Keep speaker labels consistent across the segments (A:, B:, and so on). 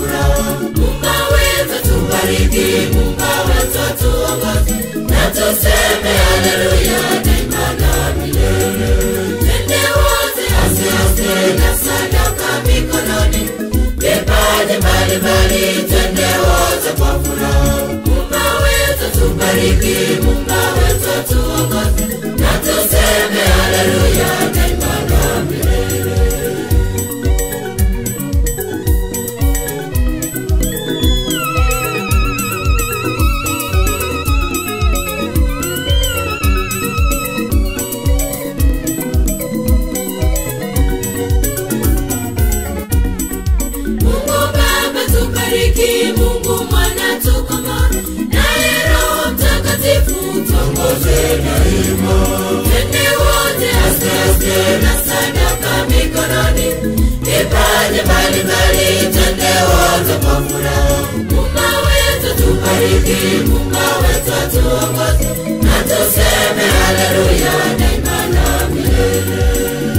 A: furaha. Mungu wetu tubariki, Mungu wetu tuongoze, na tuseme haleluya daima na milele. Twende wote aste aste na sadaka mikononi, vipaji mbalimbali, twende wote kwa furaha. Mungu wetu tubariki, Mungu wetu tuongoze, na tuseme haleluya daima na milele. Mungu Baba tubariki, Mungu Mwana tukoma, naye Roho Mtakatifu tuongoze daima. Twende wote aste aste na sadaka mikononi, vipaji mbalimbali, twende wote kwa furaha. Mungu wetu tubariki, Mungu wetu tuongoze, na tuseme haleluya daima na milele.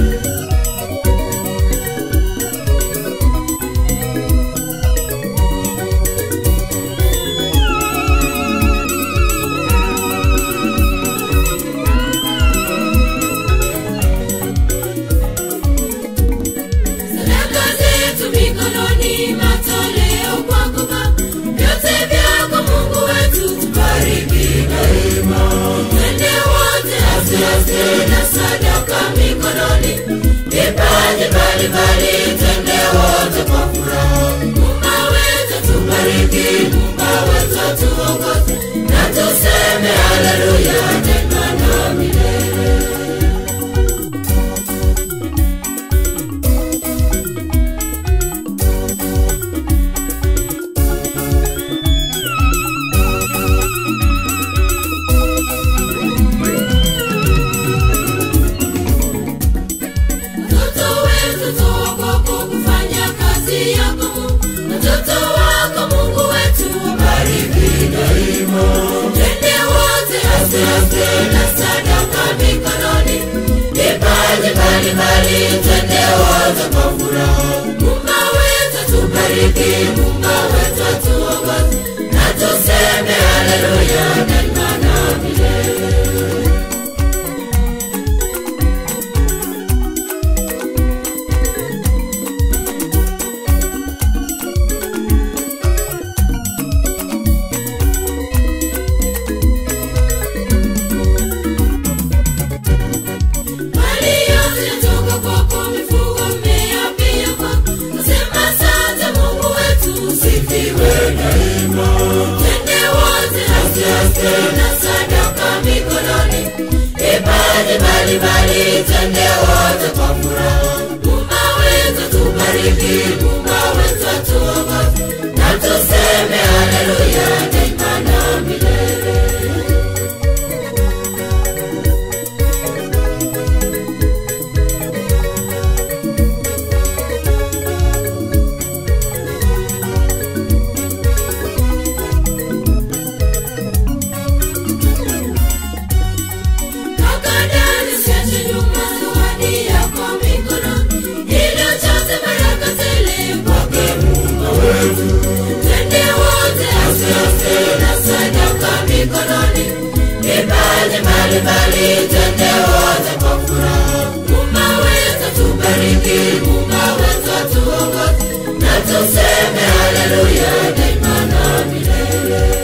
A: Sadaka zetu mikononi, matoleo kwako Baba, vyote vyako Mungu wetu, tubariki daima. Twende wote aste aste na sadaka mikononi, vipaji mbalimbali, twende wote kwa furaha. Mungu wetu tubariki, Mungu wetu tuongoze, na tuseme haleluya daima na milele. Watoto wetu tuogopo kufanya kazi yako Mungu. Watoto wako Mungu wetu wabariki daima. Twende wote aste aste na sadaka mikononi, vipaji mbalimbali, twende wote kwa furaha. Mungu wetu tubariki, Mungu wetu tuongoze, na tuseme haleluya daima na milele. Mali yote toka kwako, mifugo, mmea pia kwako. Nasema asante Mungu wetu, usifiwe daima. Twende wote aste aste na sadaka mikononi, vipaji mbalimbali, twende wote kwa furaha. Mungu wetu tubariki, Mungu wetu tuongoze, na tuseme haleluya daima na milele. Kakadani siache nyuma zawadi yako mikononi, ili ujaze baraka tele kwake Mungu wetu. Twende wote aste aste na sadaka mikononi, vipaji mbalimbali, twende wote kwa furaha. Mungu wetu tubariki, Mungu wetu tuongoze, na tuseme haleluya daima na milele.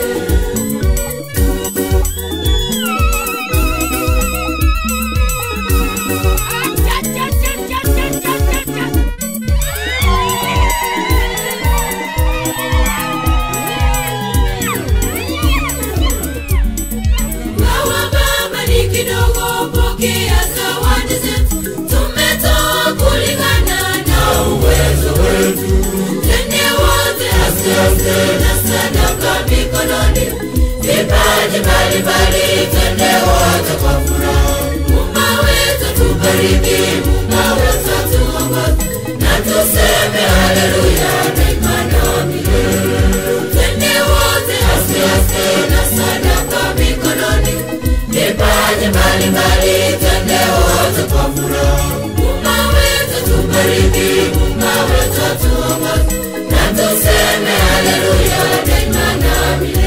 A: Gawa Baba ni kidogo, pokea zawadi zetu, tumetoa kulingana na uwezo wetu. Twende wote aste aste na sadaka mikononi, vipaji mbalimbali, twende wote kwa furaha. Mungu wetu tubariki, Mungu wetu tuongoze, na tuseme haleluya daima na milele. Twende wote aste aste na sadaka mikononi, vipaji mbalimbali, twende wote kwa furaha. Mungu wetu tubariki, Mungu wetu tuongoze, na tuseme tuseme haleluya daima na milele